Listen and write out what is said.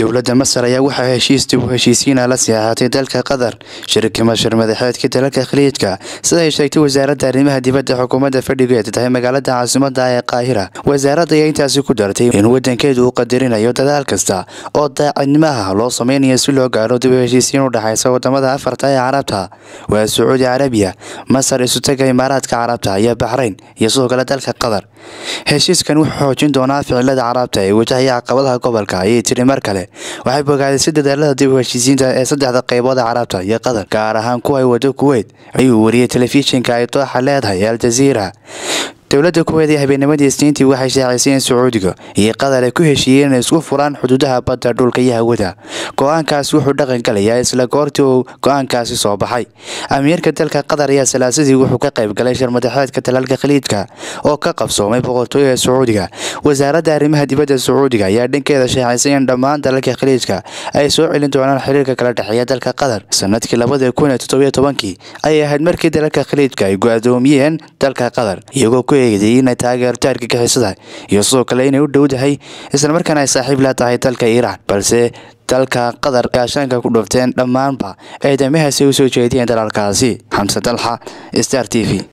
dowladda masar ayaa waxaa heshiis dib u heshiisiina la siyaxatay dalka qatar shirka mashar madaxeedka dalalka khaliijka sida ay sheegtay wasaaradda arrimaha dibadda xukuumadda fadhigeed tahay magaalada caasimada ee qaahira wasaaradda ayaa intaasi ku dartay in wadankeedu uu qadarinayo dadaal kasta oo daacadnimaha loo sameynayo si loo gaaro dib u heshiisiin u dhexaysa wadamada afarta ee carabta waa sacuudi carabiya masar isutaga imaaraadka carabta iyo baxrayn iyo sidoo kale dalka qatar heshiiskan wuxuu xoojin doonaa ficilada carabta ee wajahaya caqabadaha gobolka ayay tiri mar kale waxay bogaadisay dadaalada dib u heshiisiinta ee saddexda qeybood carabta iyo qatar gaar ahaan kuwa ay wado kuweyt ayuu wariyey telefishinka ay dooxa leedahay al jaziira dowladda kuweed ee habeennimadii isniintii waxay shaacisay in sacuudiga iyo qatar ay ku heshiiyeen inay isku furaan xuduudaha badda dhulka iyo hawada go-aankaasi wuxuu dhaqan galayaa isla goortii uu go-aankaasi soo baxay amiirka dalka qatar ayaa salaasadii wuxuu ka qayb galay shirmadaxeedka dalalka khaliijka oo ka qabsoomay boqortooyada sacuudiga wasaaradda arrimaha dibadda sacuudiga ayaa dhankeeda shaacisay in dhammaan dalalka khaliijka ay soo celin doonaan xiriirka kala dhexeeya dalka qatar sanadkii labada kun iyo toddobiyo tobankii ayay ahayd markii dalalka khaliijka ay go-doomiyeen dalka qatar iyagoo ku inay taageerto argagixisada iyo sidoo kale inay u dhowdahay islamarkaana ay saaxiib la tahay dalka iiraan balse dalka qatar gaashaanka ku dhufteen dhammaanba eedamahaasi u soo jeediyeen dalalkaasi xamse dalxa star t v